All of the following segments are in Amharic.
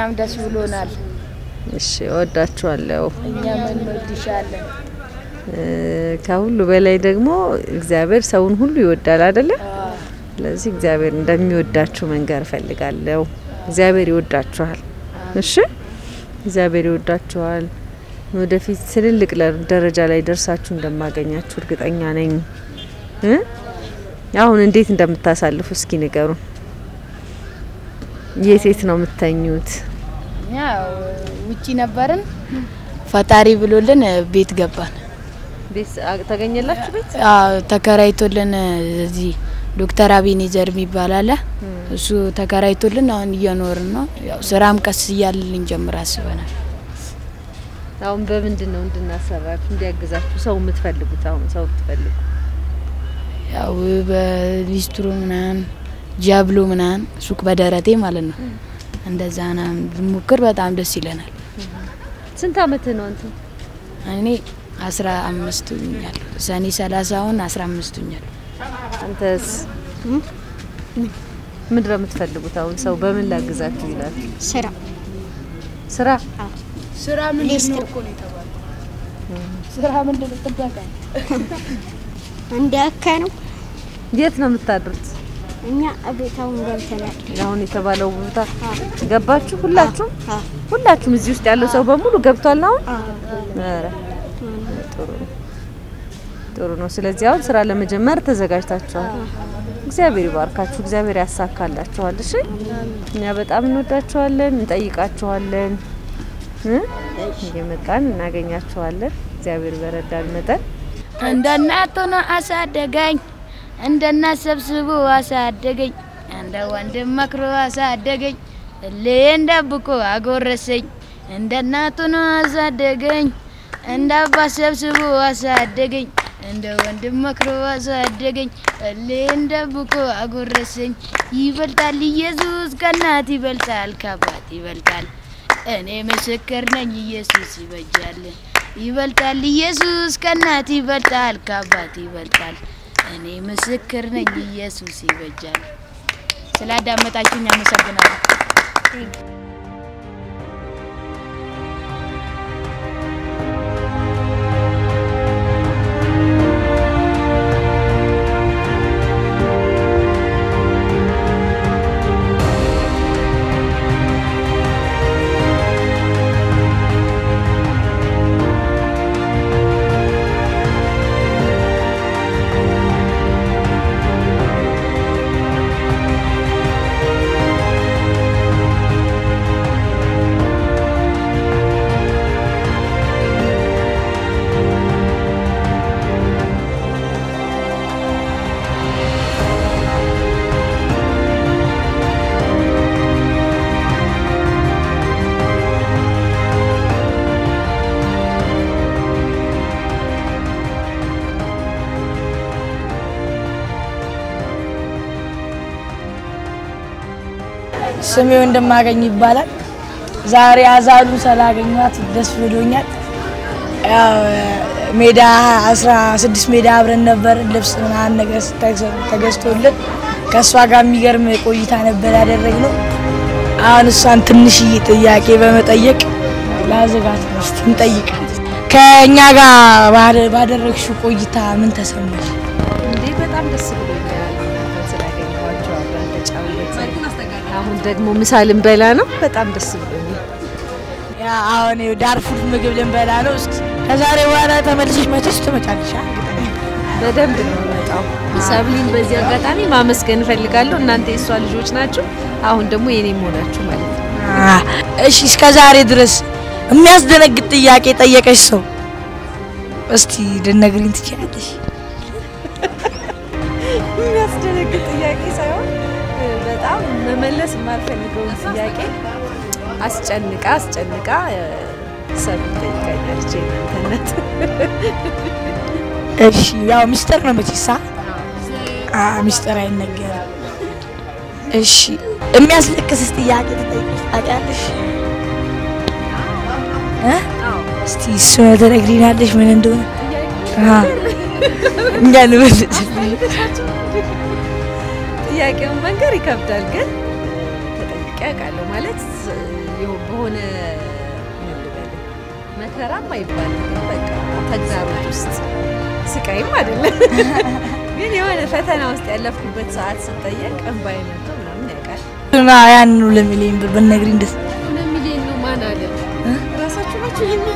እኛም ደስ ብሎናል። እሺ እወዳችኋለሁ። እኛም እንወድሻለን። እ፣ ከሁሉ በላይ ደግሞ እግዚአብሔር ሰውን ሁሉ ይወዳል አይደለ? ስለዚህ እግዚአብሔር እንደሚወዳችሁ መንገር እፈልጋለሁ። እግዚአብሔር ይወዳችኋል። እሺ እግዚአብሔር ይወዳችኋል። ወደፊት ትልልቅ ለ- ደረጃ ላይ ደርሳችሁ እንደማገኛችሁ እርግጠኛ ነኝ። እ? አሁን እንዴት እንደምታሳልፉ እስኪ ንገሩን። የት የት ነው የምተኙት? እኛ ያው ውጪ ነበርን። ፈጣሪ ብሎልን ቤት ገባን። ቤት ተገኘላችሁ? ቤት አዎ፣ ተከራይቶልን እዚህ ዶክተር አቤኔዘር የሚባል አለ። እሱ ተከራይቶልን አሁን እየኖርን ነው። ያው ስራም ቀስ እያልን ልንጀምር አስበናል። አሁን በምንድን ነው እንድናሰራችሁ እንዲያግዛችሁ ሰው የምትፈልጉት? አሁን ሰው የምትፈልጉ ያው በሊስትሮ ምናምን ጃብሎ ምናምን ሱቅ በደረቴ ማለት ነው። እንደዛ ና ብሞክር በጣም ደስ ይለናል። ስንት አመት ነው አንተ? እኔ አስራ አምስት ኛል ሰኔ ሰላሳውን አስራ አምስት ኛል አንተስ ምንድን ነው የምትፈልጉት? አሁን ሰው በምን ላግዛችሁ ይላል? ስራ ስራ ስራ ምንድን ነው እኮ ነው የተባለው። ስራ ምንድን ነው ጥበቃ እንደ አካ ነው። የት ነው የምታድሩት? እኛ እቤታውን ገብተናል። አሁን የተባለው ቦታ ገባችሁ? ሁላችሁም አ ሁላችሁም እዚህ ውስጥ ያለው ሰው በሙሉ ገብቷል አሁን? አ ኧረ ጥሩ ነው ጥሩ ነው። ስለዚህ አሁን ስራ ለመጀመር ተዘጋጅታችኋል። እግዚአብሔር ይባርካችሁ፣ እግዚአብሔር ያሳካላችኋል። እሺ እኛ በጣም እንወዳችኋለን፣ እንጠይቃችኋለን እ እየመጣን እናገኛችኋለን። እግዚአብሔር በረዳን መጠን እንደ እናት ሆኖ አሳደገኝ፣ እንደ እናት ሰብስቦ አሳደገኝ፣ እንደ ወንድም መክሮ አሳደገኝ፣ እሌን ደብቆ አጎረሰኝ። እንደ እናት ሆኖ አሳደገኝ፣ እንደ አባት ሰብስቦ አሳደገኝ፣ እንደ ወንድም መክሮ አሳደገኝ፣ እሌን ደብቆ አጎረሰኝ። ይበልጣል ኢየሱስ ከእናት ይበልጣል፣ ከአባት ይበልጣል። እኔ ምስክር ነኝ ኢየሱስ ይበጃል። ይበልጣል ኢየሱስ ከእናት ይበልጣል፣ ከአባት ይበልጣል። እኔ ምስክር ነኝ ኢየሱስ ይበጃል። ስላዳመጣችሁኝ አመሰግናለሁ። ስሜ እንደማገኝ ይባላል። ዛሬ አዛሉ ስላገኟት ደስ ብሎኛል። ያው ሜዳ አስራ ስድስት ሜዳ አብረን ነበር። ልብስ ምናምን ነገር ተገ- ተገዝቶልን ከእሷ ጋር የሚገርም ቆይታ ነበር ያደረግነው። አሁን እሷን ትንሽዬ ጥያቄ በመጠየቅ ላዘጋት ነው። እስቲ እንጠይቃት። ከእኛ ጋር ባደ- ባደረግሽው ቆይታ ምን ተሰማሽ? እንዴ በጣም ደስ ብሎኛል እናንተን ስላገኘኋቸው አብረን ተጫወትን። አሁን ደግሞ ምሳ ልንበላ ነው። በጣም ደስ ብሎኛል። ያ አሁን ይኸው ዳርፉር ምግብ ልንበላ ነው። እስኪ ከዛሬ በኋላ ተመልሰሽ መቼስ ትመጫለሽ? አ? በደንብ ነው የምመጣው። ሰብሊን በዚህ አጋጣሚ ማመስገን እፈልጋለሁ። እናንተ የእሷ ልጆች ናችሁ። አሁን ደግሞ የኔ መሆናችሁ ማለት ነው። አ፣ እሺ እስከ ዛሬ ድረስ የሚያስደነግጥ ጥያቄ ጠየቀሽ ሰው እስቲ ልነግሪኝ ትችላለሽ? የሚያስደነግጥ ጥያቄ ሳይሆን እ፣ በጣም መመለስ የማልፈልገውን ጥያቄ አስጨንቃ አስጨንቃ እ፣ ሰብሊ ጠይቃኛለች። የእናንተነት እሺ ያው ሚስጥር ነው መቼሳ። አ ሚስጥር አይነገርም። እሺ የሚያስለቅስስ ጥያቄ ትጠይቅሽ ታውቂያለሽ? እ? እስቲ እሱ ትነግሪናለሽ ምን እንደሆነ? አ እኛ ልመልስ ጥያቄውን መንገር ይከብዳል፣ ግን ተጠይቄ አውቃለሁ ማለት ይኸው በሆነ ምን ልበልህ መከራም አይባልም ግን በቃ ተግዳሮት ውስጥ ስቃይም አይደለም ግን የሆነ ፈተና ውስጥ ያለፍኩበት ሰዓት ስጠየቅ እንባዬ መጥቶ ምናምን ያውቃል። እና ያን ሁለት ሚሊዮን ብር ብትነግሪኝ ደስ ሁለት ሚሊዮን ነው ማን አለ? ራሳችሁ ናችሁ ይሄን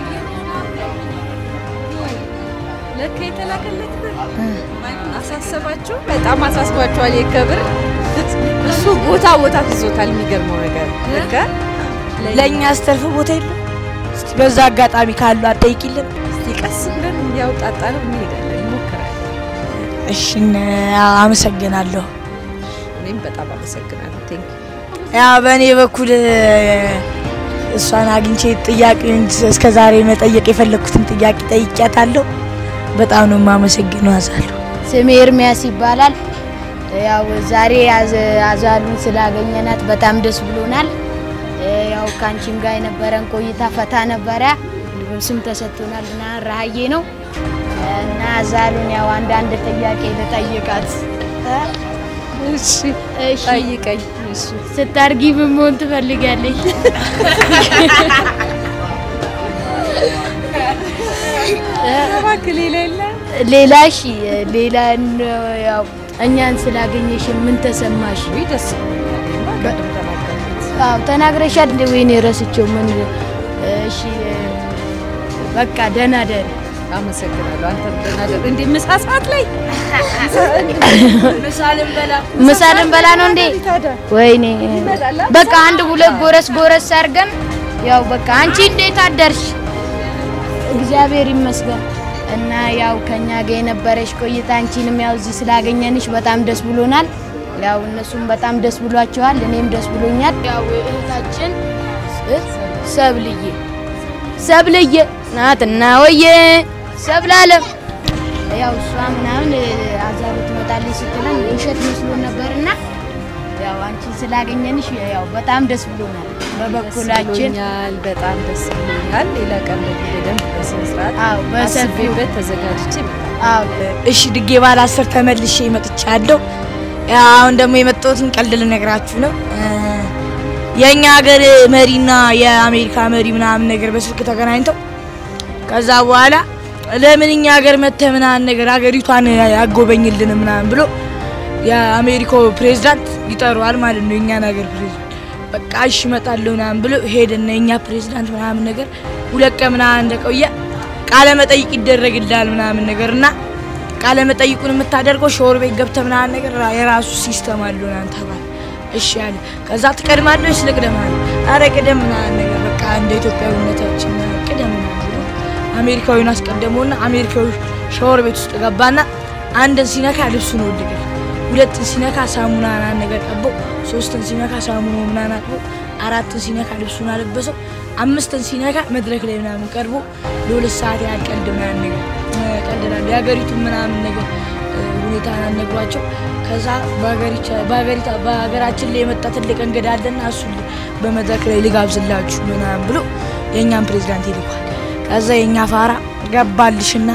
ለካ የተላከለት ብር አሳሰባችሁ? በጣም አሳስቧችኋል። የከብር እሱ ቦታ ቦታ ትዞታል። የሚገርመው ነገር ለካ ለእኛ አስተርፍ ቦታ የለም። እስቲ በዛ አጋጣሚ ካሉ አጠይቂልን። እስቲ ቀስ ብለን እያውጣጣ ነው እንሄዳለን፣ እንሞክራለን። እሺ አመሰግናለሁ። እኔም በጣም አመሰግናለሁ። ቴንክ ያ በእኔ በኩል እሷን አግኝቼ ጥያቄ እስከ ዛሬ መጠየቅ የፈለግኩትን ጥያቄ ጠይቂያታለሁ። በጣም ነው የማመሰግነው። አዛለሁ ስሜ ኤርሚያስ ይባላል። ያው ዛሬ አዘ- አዛሉን ስላገኘናት በጣም ደስ ብሎናል። ያው ከአንቺም ጋር የነበረን ቆይታ ፈታ ነበረ። ስም ተሰጥቶናል እና ረሀዬ ነው እና አዛሉን ያው አንዳንድ ጥያቄ ልጠይቃት። እሺ እሺ ጠይቀኝ። እሺ ስታርጊ ምን መሆን ትፈልጋለሽ? እባክህ ሌላ የለም? ሌላ እሺ ሌላ ነው ያው እኛን ስላገኘሽ ምን ተሰማሽ? ውይ ደስ ይለኛል። እኔማ ቅድም ተናገርኩት። አዎ ተናግረሻል። እንደ ወይኔ ረስቼው ምን እሺ በቃ ደህና ደህና አመሰግናለሁ። አንተም ደህና ደር እንዴ ምሳ ሰዓት ላይ ምሳ ልንበላ ነው እንዴ? ወይኔ በቃ አንድ ሁለት ጎረስ ጎረስ አድርገን ያው በቃ አንቺ እንዴት አደርሽ? እግዚአብሔር ይመስገን እና ያው ከኛ ጋር የነበረሽ ቆይታ አንቺንም ያው እዚህ ስላገኘንሽ በጣም ደስ ብሎናል። ያው እነሱም በጣም ደስ ብሏቸዋል፣ እኔም ደስ ብሎኛል። ያው እህታችን እ- ሰብልዬ ሰብልዬ ናትና ወየ ሰብላለም ያው እሷ ምናምን አዛሩ ትመጣለች ስትለን ውሸት መስሎን ነበርና ያው አንቺን ስላገኘንሽ ያው በጣም ደስ ብሎናል። በበኩላችን ብሎኛል። በጣም ደስ ብሎኛል። ሌላ ቀን ደግሞ በደንብ በስነ ስርዓት አዎ በሰፊው አስቤበት ተዘጋጅቼ እመጣለሁ። አዎ እሺ ድጌ ባለ አስር ተመልሼ መጥቻለሁ። ያው አሁን ደግሞ የመጣሁትን ቀልድ ልነግራችሁ ነው። እ፣ የእኛ ሀገር መሪና የአሜሪካ መሪ ምናምን ነገር በስልክ ተገናኝተው ከዛ በኋላ ለምን እኛ ሀገር መተህ ምናምን ነገር ሀገሪቷን ያጎበኝልን ምናምን ብሎ የአሜሪካው ፕሬዝዳንት ይጠሩዋል ማለት ነው። የእኛን ሀገር ፕሬዝዳንት በቃ እሺ እመጣለሁ ምናምን ብሎ ሄደና የእኛ ፕሬዝዳንት ምናምን ነገር ሁለት ቀን ምናምን እንደቆየ ቃለ መጠይቅ ይደረግልሃል ምናምን ነገር እና ቃለ መጠይቁን የምታደርገው ሾር ቤት ገብተህ ምናምን ነገር የራሱ ሲስተም አለው ምናምን ተባለ። እሺ አለ። ከዛ ትቀድማለህ ወይስ ልቅደም አለ። ኧረ ቅደም ምናምን ነገር በቃ እንደ ኢትዮጵያዊነታችን ምናምን ቅደም ምናምን ብሎ አሜሪካዊውን አስቀደመውና አሜሪካዊ ሻወር ቤት ውስጥ ገባና አንድን ሲነካ ልብሱን ወደቀ። ሁለትን ሲነካ ሳሙና ምናምን ነገር ቀበው፣ ሶስትን ሲነካ ሳሙና ምናምን አጥቦ፣ አራትን ሲነካ ልብሱን አለበሰው፣ አምስትን ሲነካ መድረክ ላይ ምናምን ቀርቦ ለሁለት ሰዓት ያህል ቀልድ ምናምን ነገር ቀልድናል የሀገሪቱን ምናምን ነገር እ፣ ሁኔታ ነግሯቸው ከዛ በሀገሪቻ- በሀገሪታ- በሀገራችን ላይ የመጣ ትልቅ እንግዳ አለና እሱ በመድረክ ላይ ልጋብዝላችሁ ምናምን ብሎ የእኛን ፕሬዚዳንት ይልኳል። ከዛ የእኛ ፋራ ገባልሽና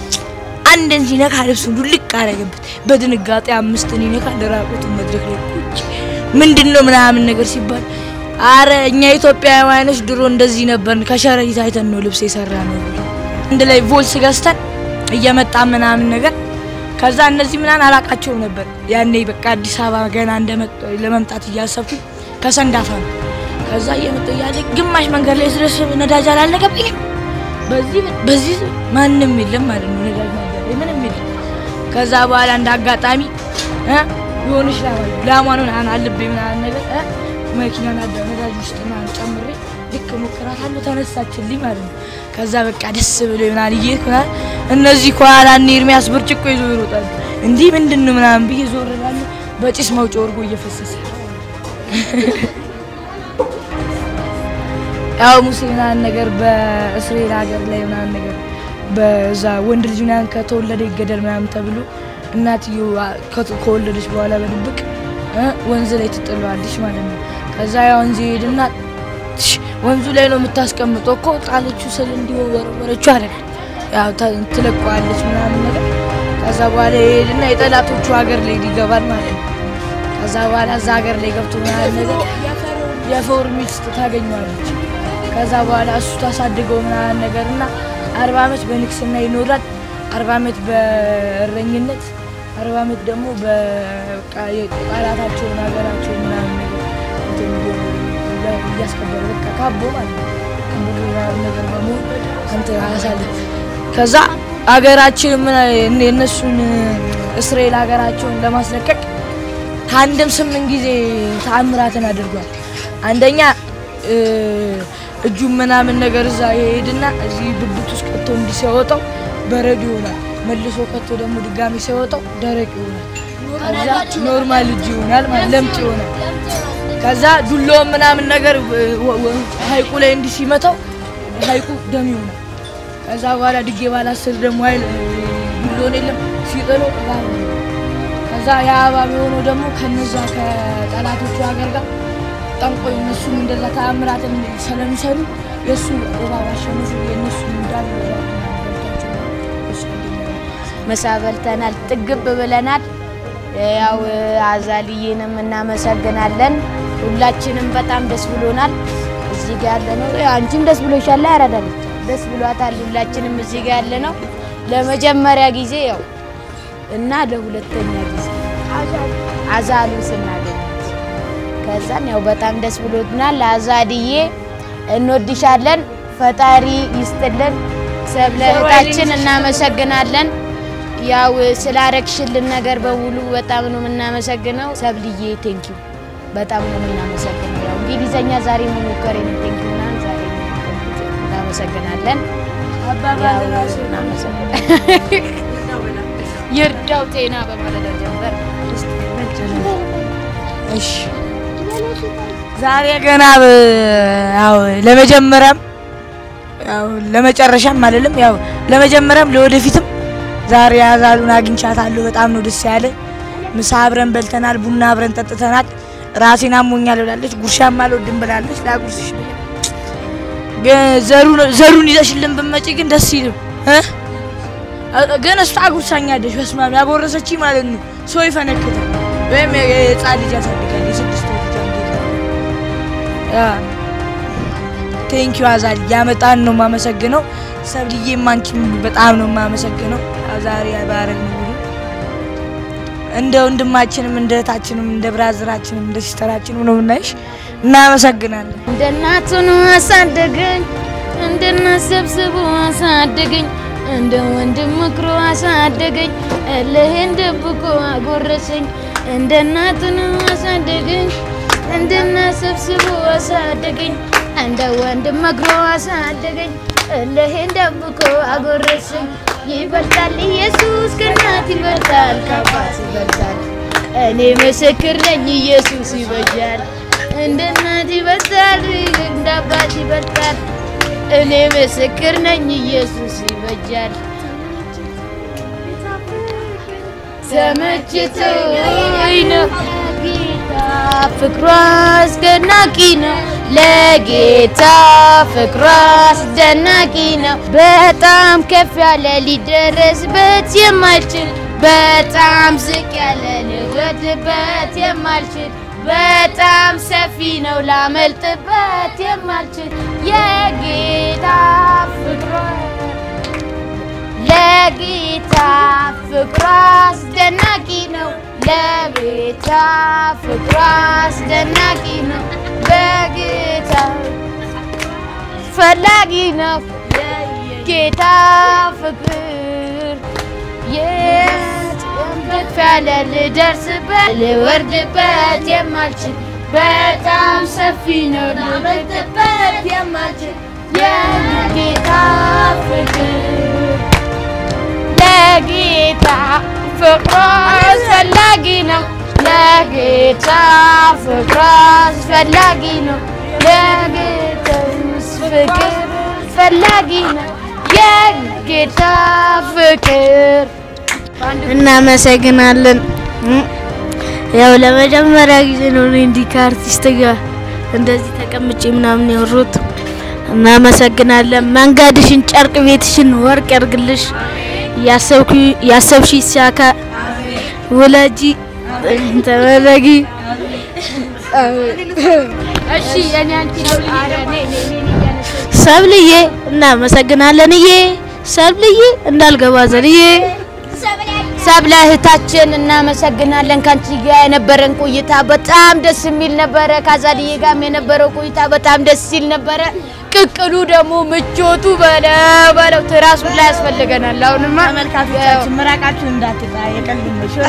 አንድን ሲነካ ልብሱን ልቅ አረገበት። በድንጋጤ አምስትን ይነካ ለራቁቱ መድረክ ላይ ቁጭ ምንድን ነው ምናምን ነገር ሲባል አረ እኛ ኢትዮጵያውያኖች ድሮ እንደዚህ ነበርን፣ ከሸረሪት አይተን ነው ልብስ የሰራ ነው ብሎ አንድ ላይ ቮልስ ገዝተን እየመጣ ምናምን ነገር ከዛ እነዚህ ምናምን አላቃቸውም ነበር ያኔ በቃ አዲስ አበባ ገና እንደመጣሁ ለመምጣት እያሰብኩ ከሰንዳፋ ነው። ከዛ እየመጣሁ እያለ ግማሽ መንገድ ላይ ስደርስ ነዳጅ አላለቀብኝም። በዚህ በዚህ ማንም የለም ማለት ነው ነዳጅ መንገድ ላይ ምንም የለም። ከዛ በኋላ እንደ አጋጣሚ እ የሆነች ላማ ላማን ምናምን አለብኝ ምናምን ነገር እ መኪና ናዳ ነዳጅ ውስጥ ምናምን ጨምሬ ልክ ሞክራታለሁ ተነሳችልኝ ማለት ነው። ከዛ በቃ ደስ ብሎ ምናምን እየሄድኩ ምናምን እነዚህ ከኋላ እነ ኤርሚያስ ብርጭቆ ይዞ ይሮጣሉ። እንዲህ ምንድን ነው ምናምን ብዬ ዞር እላለሁ። በጭስ መውጫ ወርጎ እየፈሰሰ ያው ሙሴ ምናምን ነገር በእስራኤል ሀገር ላይ ምናምን ነገር በዛ ወንድ ልጅ ምናምን ከተወለደ ይገደል ምናምን ተብሎ እናትዮ ከት- ከወለደች በኋላ በድብቅ እ ወንዝ ላይ ትጥለዋለች ማለት ነው። ከዛ ያ ወንዝ ይሄድና ትሽ ወንዙ ላይ ነው የምታስቀምጠው እኮ ጣለችው ስል እንዲሁ ወረወረችው አይደል ያው ተ- ትለቀዋለች ምናምን ነገር ከዛ በኋላ ይሄድና የጠላቶቹ ሀገር ላይ ይገባል ማለት ነው። ከዛ በኋላ እዛ ሀገር ላይ ገብቶ ምናምን ነገር የፎር ሚስት ታገኘዋለች። ከዛ በኋላ እሱ ታሳድገው ምናምን ነገር እና አርባ ዓመት በንግስና ይኖራል። አርባ ዓመት በእረኝነት፣ አርባ ዓመት ደግሞ በቃ የቃላታቸውን ሀገራቸውን ምናምን ነገር እንትን እያ- እያስከበረ በቃ ካቦ ማለት ነው ካቦ ምናምን ነገር በመሆን እንትን አያሳልፍ ከዛ ሀገራችን ምን የእነሱን እስራኤል ሀገራቸውን ለማስለቀቅ ከአንድም ስምንት ጊዜ ተአምራትን አድርጓል። አንደኛ እ፣ እጁን ምናምን ነገር እዛ ይሄድና እዚህ ብብት ውስጥ ከቶ እንዲህ ሲያወጣው በረዶ ይሆናል። መልሶ ከቶ ደግሞ ድጋሚ ሲያወጣው ደረቅ ይሆናል። ከዛ ኖርማል እጅ ይሆናል ማለት ለምጥ ይሆናል። ከዛ ዱላውን ምናምን ነገር ወ- ወ- ሀይቁ ላይ እንዲህ ሲመታው ሀይቁ ደም ይሆናል። ከዛ በኋላ ድጌ ባላስር ደግሞ ኃይል ዱሎን የለም ሲጥለው እባብ ነው። ከዛ ያ እባብ የሆነው ደግሞ ከነዛ ከጠላቶቹ ሀገር ጋር ጠንቆይ እነሱም እንደዛ ተአምራትን ስለሚሰሩ የእሱ እባብ አሸንፉ የእነሱ እንዳሉ እባብ ምናምን በልቷቸው እሱ አንደኛ ነው። ምሳ በልተናል፣ ጥግብ ብለናል። ያው አዛልዬንም እናመሰግናለን። ሁላችንም በጣም ደስ ብሎናል። እዚህ ጋር ያለ ነው። አንቺም ደስ ብሎሻል? ያረዳለች ደስ ብሏታል። ሁላችንም እዚህ ጋር ያለ ነው ለመጀመሪያ ጊዜ ያው እና ለሁለተኛ ጊዜ አዛሉ ስናገኛት ከዛን ያው በጣም ደስ ብሎናል። አዛድዬ እንወድሻለን። ፈጣሪ ይስጥልን። ሰብለ እህታችን እናመሰግናለን። ያው ስላረግሽልን ነገር በሙሉ በጣም ነው የምናመሰግነው። ሰብልዬ ቴንኪው በጣም ነው የምናመሰግነው። ያው እንግሊዘኛ ዛሬ መሞከር ነው ቴንኪው እና ዛሬ እናመሰግናለን። አባባል ራሱ እናመሰግናለን። ይርዳው ጤና በማለዳው ጀንበር እሺ ዛሬ ገና ያው ለመጀመሪያም ያው ለመጨረሻም አይደለም ያው ለመጀመሪያም ለወደፊትም ዛሬ አዛሉን አግኝቻታለሁ። በጣም ነው ደስ ያለ። ምሳ አብረን በልተናል፣ ቡና አብረን ጠጥተናል። ራሴን አሞኛል ብላለች፣ ጉርሻም አልወድም ብላለች። ላጉርስሽ ብዬ ግን ዘሩን ዘሩን ይዘሽልን ብትመጪ ግን ደስ ይልም እ ግን እሷ አጉርሳኛለች። በስመ አብ ያጎረሰች ማለት ነው ሰው ይፈነክታል ወይም የህፃን ልጅ ያሳድጋል። የስድስት ወር ልጅ አንዴ ያ ቴንኪዩ አዛል ያመጣን ነው የማመሰግነው። ሰብልዬ ማንቺም በጣም ነው የማመሰግነው። ያው ዛሬ ባረግን ሁሉ እንደ ወንድማችንም እንደ እህታችንም እንደ ብራዝራችንም እንደ ሲስተራችንም ነው የምናይሽ። እናመሰግናለን። እንደ እናቱ ነው አሳደገኝ፣ እንደ እናት ሰብስቦ አሳደገኝ፣ እንደ ወንድም ምክሮ አሳደገኝ፣ እልህን ደብቆ አጎረሰኝ። እንደ እናቱ ነው አሳደገኝ፣ እንደ እናት ሰብስቦ አሳደገኝ፣ እንደ ወንድም መክሮ አሳደገኝ፣ እልህን ደብቆ አጎረሰኝ። ይበልጣል ኢየሱስ ከእናት ይበልጣል፣ ከአባት ይበልጣል። እኔ ምስክር ነኝ ኢየሱስ ይበጃል። እንደ እናት ይበልጣል፣ እንደ አባት ይበልጣል። እኔ ምስክር ነኝ ኢየሱስ ይበጃል። ተመችቶኝ ነው ጌታ ፍቅሯ አስደናቂ ነው። ለጌታ ፍቅሯ አስደናቂ ነው። በጣም ከፍ ያለ ሊደረስበት የማልችል በጣም ዝቅ ያለ ልወድበት የማልችል በጣም ሰፊ ነው ላመልጥበት የማልችል የጌታ ፍቅሯ ለጌታ ፍቅሯ አስደናቂ ነው። ለጌታ ፍቅሯ አስደናቂ ነው። በጌታ ፈላጊ ነው። ጌታ ፍቅር የት ያለ ልደርስበት ልወርድበት የማልችል በጣም ሰፊ ነው ልመልጥበት የማልችል የጌታ ፍቅር ለጌታ ፍቅሯ አስፈላጊ ነው። ለጌታ ፍቅሯ አስፈላጊ ነው። ለጌታ ፍቅር አስፈላጊ ነው። የጌታ ፍቅር እናመሰግናለን። ያው ለመጀመሪያ ጊዜ ነው እኔ እንዲህ ከአርቲስት ጋር እንደዚህ ተቀምጬ ምናምን ያወሩት። እናመሰግናለን። መንገድሽን፣ ጨርቅ ቤትሽን ወርቅ ያርግልሽ። ያሰብሽ ይሳካ። ውለጂ ተመለጊ። እሺ የኔ አንቺ ነው ሰብልዬ እናመሰግናለንዬ። ሰብልዬ እንዳልገባ ዘልዬ ሰብለ እህታችን እናመሰግናለን። ከአንቺ ጋር የነበረን ቆይታ በጣም ደስ የሚል ነበረ። ከአዛልዬ ጋርም የነበረው ቆይታ በጣም ደስ ሲል ነበረ። ቅቅሉ ደግሞ ምቾቱ በለው በለው ትራሱ ላይ ያስፈልገናል። አሁንማ ተመልካቾቻችን ምራቃችሁን እንዳትጣ የቀልድ ነው። ሽሮ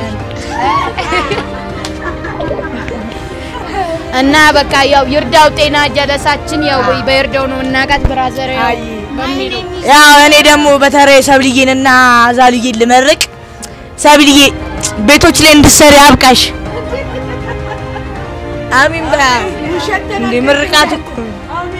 እና በቃ ያው ይርዳው ጤና ጀለሳችን ያው በይርዳው ነው እናቃት ብራዘር ያው በሚለው ያው እኔ ደግሞ በተለይ ሰብልዬንና አዛልዬን ልመርቅ። ሰብልዬ ቤቶች ላይ እንድትሰሪ አብቃሽ። አሚን በላ እንዴ ምርቃት እኮ ነው።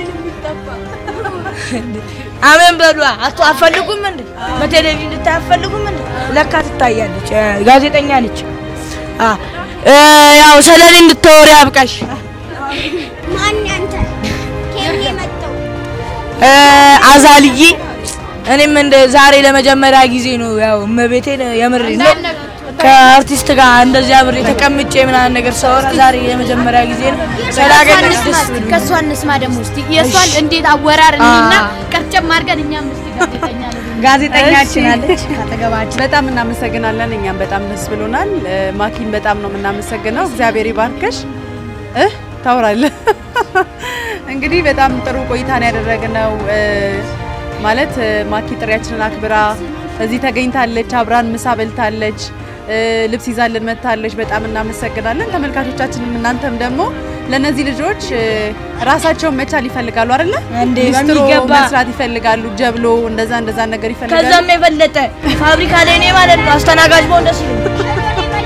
አሜን በሉ። አቶ አፈልጉም እንዴ በቴሌቪዥን ልታይ አፈልጉም እንዴ? ለካ ትታያለች፣ እ፣ ጋዜጠኛ ነች። አ እ፣ ያው ስለኔ እንድታወሪ አብቃሽ። ማን ያንተ ከኔ መጣው እ፣ አዛልዬ እኔም እንደ ዛሬ ለመጀመሪያ ጊዜ ነው ያው እመቤቴን የምሬ ነው ከአርቲስት ጋር እንደዚህ አብሬ ተቀምጬ ምናምን ነገር ሳወራ ዛሬ የመጀመሪያ ጊዜ ነው። ስላገኘሁሽ ደስ ብሎኛል። ከእሷ እንስማ ደግሞ እስቲ የእሷን እንዴት አወራር እኔና ቀርጨም አድርገን እኛም እስቲ ጋዜጠኛ ነው ጋዜጠኛችን አለች አጠገባችን። በጣም እናመሰግናለን። እኛም በጣም ደስ ብሎናል። እ፣ ማኪን በጣም ነው የምናመሰግነው። እግዚአብሔር ይባርከሽ። እ ታውራለህ እንግዲህ በጣም ጥሩ ቆይታን ያደረግነው እ፣ ማለት እ፣ ማኪ ጥሪያችንን አክብራ እዚህ ተገኝታለች። አብራን ምሳ በልታለች። እ፣ ልብስ ይዛልን መጥታለች። በጣም እናመሰግናለን። ተመልካቾቻችንም እናንተም ደግሞ ለእነዚህ ልጆች እ፣ ራሳቸውን መቻል ይፈልጋሉ አይደለ? እንዴ፣ ሊስትሮ በሚገባ። መስራት ይፈልጋሉ። ጀብሎ እንደዛ እንደዛ ነገር ይፈልጋሉ። ከዛም የበለጠ ፋብሪካ ላይ እኔ ማለት ነው አስተናጋጅ በሆን ደስ ይለኛል።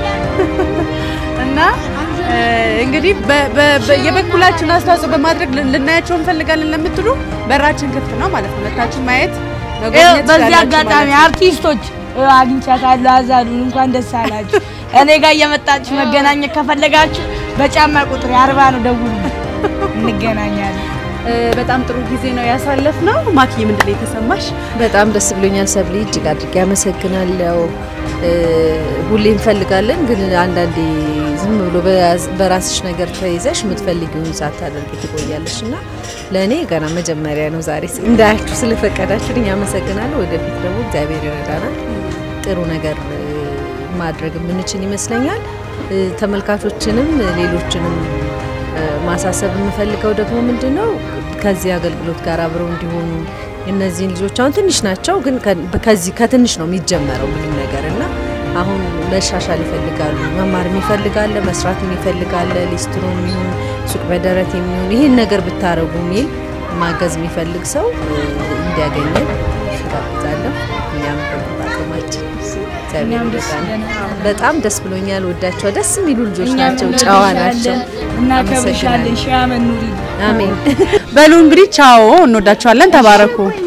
እና እ፣ እንግዲህ በ- በ- በ- የበኩላችን አስተዋጽኦ በማድረግ ልን- ልናያቸው እንፈልጋለን ለምትሉ በራችን ክፍት ነው ማለት ነው። መታችን ማየት ይኸው መጎብኘት በዚህ ትችላላችሁ አጋጣሚ ማለት ነው። አርቲስቶች እ፣ አግኝቻታለሁ። አዛሉን እንኳን ደስ አላችሁ። እኔ ጋር እየመጣችሁ መገናኘት ከፈለጋችሁ በጫማ ቁጥር አርባ ነው ደውሉ፣ እንገናኛለን። እ፣ በጣም ጥሩ ጊዜ ነው ያሳለፍነው። ማኪ ምንድን ነው የተሰማሽ? በጣም ደስ ብሎኛል። ሰብሊ እጅግ አድርጌ አመሰግናለሁ። እ፣ ሁሌ እንፈልጋለን፣ ግን አንዳንዴ ዝም ብሎ በያዝ- በራስሽ ነገር ተይዘሽ የምትፈልጊውን ሳታደርጊ ትቆያለሽ እና ለእኔ ገና መጀመሪያ ነው ዛሬ እንዳያችሁ ስለፈቀዳችሁልኝ አመሰግናለሁ። ወደፊት ደግሞ እግዚአብሔር ይረዳናል ጥሩ ነገር እ፣ ማድረግ የምንችል ይመስለኛል። እ፣ ተመልካቾችንም ሌሎችንም እ፣ ማሳሰብ የምፈልገው ደግሞ ምንድን ነው ከዚህ አገልግሎት ጋር አብረው እንዲሆኑ እነዚህን ልጆች አሁን ትንሽ ናቸው፣ ግን ከ- ከዚህ ከትንሽ ነው የሚጀመረው ምንም ነገር እና አሁን መሻሻል ይፈልጋሉ። መማር ይፈልጋለ፣ መስራት ይፈልጋለ፣ ሊስትሮ የሚሆን ሱቅ በደረት የሚሆን ይህን ነገር ብታረጉ የሚል ማገዝ የሚፈልግ ሰው እ፣ እንዲያገኘን ጋብዛለሁ። እኛም በቁጣጥማችን እግዚአብሔር ይርዳን። በጣም ደስ ብሎኛል። ወዳቸው ደስ የሚሉ ልጆች ናቸው፣ ጨዋ ናቸው። እናከብርሻለን። ሺህ ዓመት ኑሪ። አሜን። በሉ እንግዲህ ቻው፣ እንወዳችኋለን። ተባረኩ።